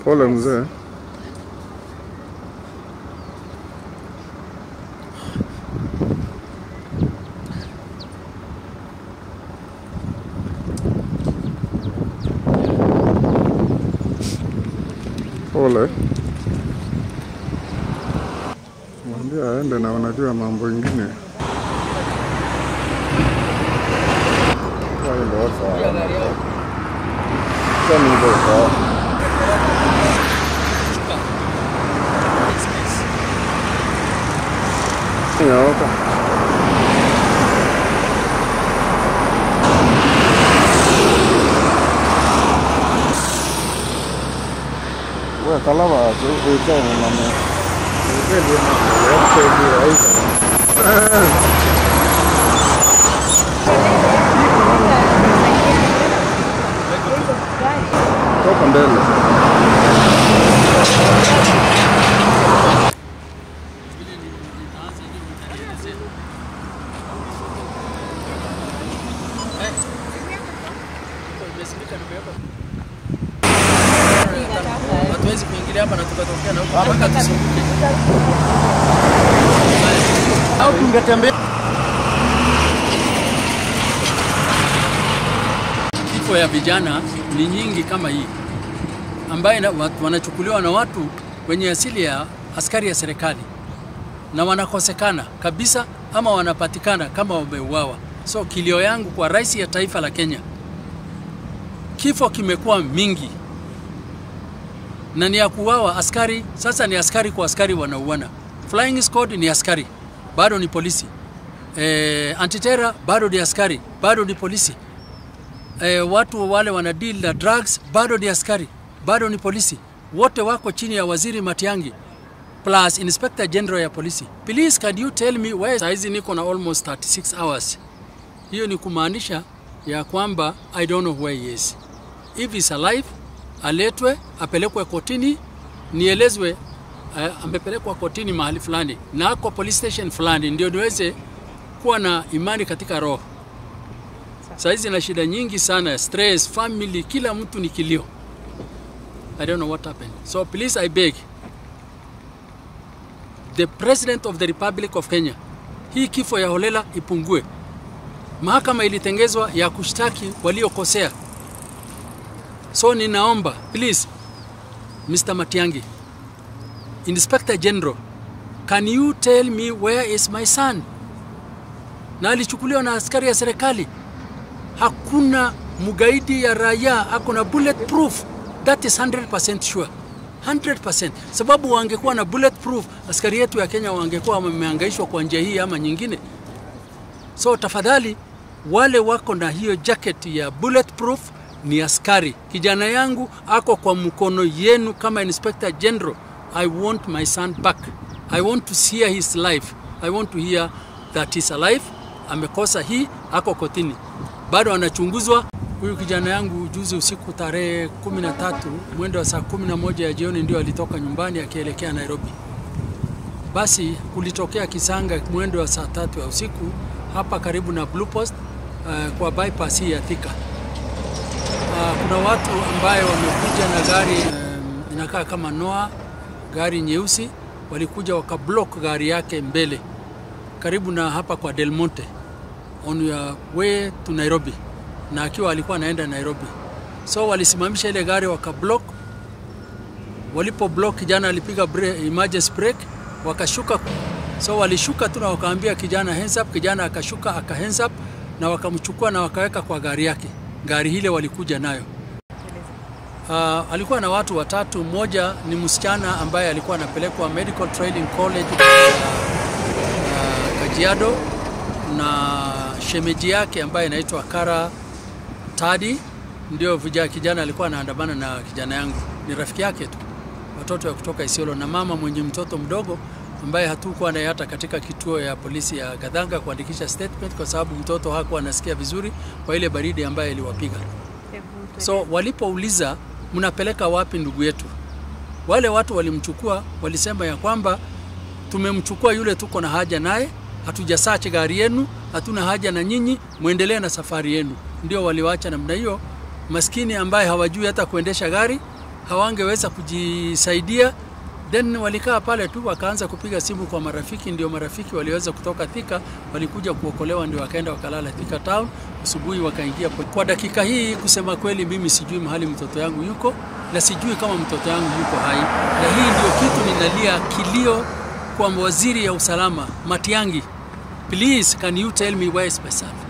Pole mzee. Pole. Mwambie aende na unajua mambo ingine. Hayo ndio sawa. Sasa ni ndio sawa. Nyooka. Wewe kalama tu utani na mimi. Ndio mambo yote ndio hizo. Toka mbele. Hatuwezi kuingilia hapa na tukatokea na huko mpaka tusunguke. Au tungetembea kifo ya vijana ni nyingi kama hii ambaye na- watu- wanachukuliwa na watu wenye asili ya askari ya serikali na wanakosekana kabisa ama wanapatikana kama wameuawa. So kilio yangu kwa rais ya taifa la Kenya, kifo kimekuwa mingi na ni ya kuuawa askari. Sasa ni askari kwa askari wanauana. Flying squad ni askari, bado ni polisi. E, antiterror bado ni askari, bado ni polisi. E, watu wale wana deal na drugs bado ni askari, bado ni polisi. Wote wako chini ya waziri Matiang'i plus inspector general ya polisi. Please can you tell me where saizi niko na almost 36 hours. Hiyo ni kumaanisha ya kwamba I don't know where he is. If he's alive, aletwe apelekwe kotini, nielezwe uh, amepelekwa kotini mahali fulani na ako police station fulani, ndio niweze kuwa na imani katika roho. Saizi na shida nyingi sana, stress, family, kila mtu ni kilio. I don't know what happened. So please I beg the president of the Republic of Kenya, hii kifo ya holela ipungue. Mahakama ilitengezwa ya kushtaki waliokosea. So ninaomba please, Mr. Matiang'i, Inspector General, can you tell me where is my son? Na alichukuliwa na askari ya serikali. Hakuna mgaidi ya raia ako na bulletproof. That is 100% sure. 100%. Sababu wangekuwa na bulletproof, askari yetu ya Kenya wangekuwa wamehangaishwa kwa njia hii ama nyingine. So tafadhali wale wako na hiyo jacket ya bulletproof ni askari. Kijana yangu ako kwa mkono yenu kama Inspector General. I want my son back. I want to hear his life. I want to hear that he's alive. Amekosa hii, ako kotini, bado anachunguzwa. Huyu kijana yangu juzi usiku tarehe 13 mwendo wa saa 11 ya jioni ndio alitoka nyumbani akielekea Nairobi. Basi kulitokea kisanga mwendo wa saa tatu ya usiku hapa karibu na Blue Post uh, kwa bypass hii ya Thika. Uh, kuna watu ambaye wamekuja na gari um, inakaa kama Noah, gari nyeusi, walikuja wakablock gari yake mbele karibu na hapa kwa Del Monte on your way to Nairobi, na akiwa alikuwa anaenda Nairobi, so walisimamisha ile gari wakablock. Walipo block, kijana alipiga bre- emergency brake, wakashuka. So walishuka tu na wakaambia kijana hands up, kijana akashuka aka hands up, na wakamchukua na wakaweka kwa gari yake. Gari hile walikuja nayo Uh, alikuwa na watu watatu. Mmoja ni msichana ambaye alikuwa anapelekwa Medical Training College uh, uh, Kajiado na shemeji yake ambaye inaitwa Kara Tadi, ndio vijana, kijana alikuwa anaandamana na kijana yangu, ni rafiki yake tu, watoto wa kutoka Isiolo, na mama mwenye mtoto mdogo ambaye hatukuwa naye hata katika kituo ya polisi ya Gadhanga kuandikisha statement, kwa sababu mtoto hakuwa anasikia vizuri kwa ile baridi ambayo iliwapiga. So walipouliza mnapeleka wapi ndugu yetu, wale watu walimchukua, walisema ya kwamba tumemchukua yule, tuko na haja naye, hatujasachi gari yenu, hatuna haja na nyinyi, mwendelee na safari yenu. Ndio waliwacha namna hiyo, maskini ambaye hawajui hata kuendesha gari, hawangeweza kujisaidia then walikaa pale tu wakaanza kupiga simu kwa marafiki ndio marafiki waliweza kutoka Thika walikuja kuokolewa ndio wakaenda wakalala Thika town asubuhi wakaingia po- kwa dakika hii kusema kweli mimi sijui mahali mtoto yangu yuko na sijui kama mtoto yangu yuko hai na hii ndio kitu ninalia kilio kwa waziri ya usalama Matiangi please can you tell me where is my son